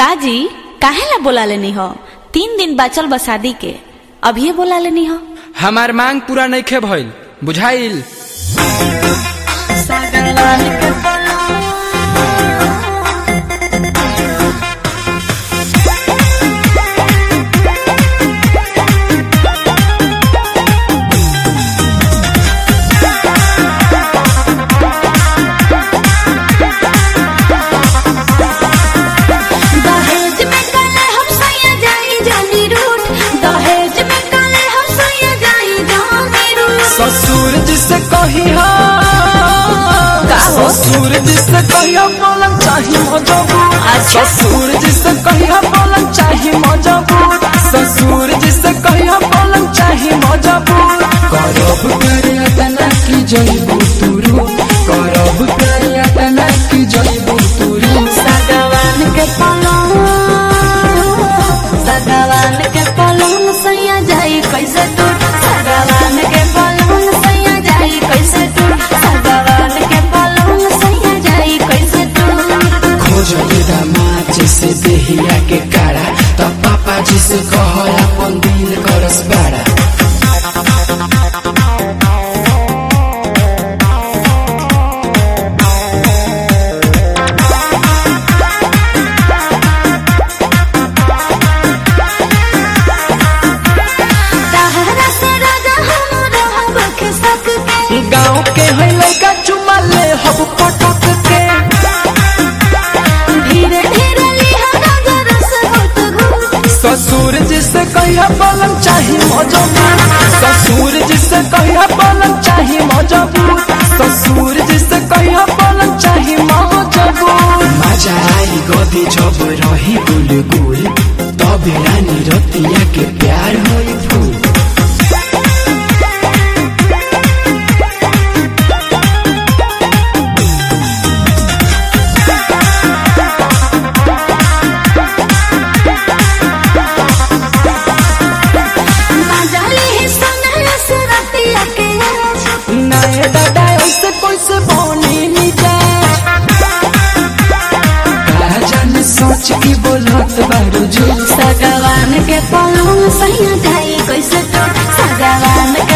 काजी काहे ला बोला लेनी हो तीन दिन बचल बा शादी के अभी बोला लेनी हो हमार मांग पूरा नइखे भइल बुझाइल दहेज में काले हम सैया जाई जानी रूठ दहेज में काले हम सैया जाई जानी रूठ ससुर जिसे कही हो ससुर जिसे कही हो बोलम चाही मजबूर ससुर जिसे कही हो बोलम चाही मजबूर ससुर जिसे कही हो बोलम चाही मजबूर करब करे तना की जइबू तुरु करब करे तना की जइबू तुरु सगवान के पलंग सगवान के पलंग सैया जाई कैसे टूट सगवान के पलंग सैया जाई कैसे टूट सगवान के पलंग सैया जाई कैसे टूट खोज दामाद जैसे देहिया के कारा त पापा जी से कह अपन दिल करस बाड़ा तहरा से राजा हम रहब खिसक के गाँव के है लड़का चुमा ले हब पटक के धीरे धीरे लिहा नजर से होत घूट ससुर जिसे कहिया पलंग चाही मजबूर ससुर जिसे कहिया पलंग चाही मजबूर ससुर जिसे कहिया पलंग चाही मजबूर मजा आई गदी जब रही गुलगुल तब रानी रतिया के प्यार होई फूल मजाली ही सुनला से रतिया के आज नए दादा ऐसे कैसे बनी मिजाज राजन सोच की बोलत बारू झूठ सगवान के पलंग सैया जाई कैसे टूट सगवान के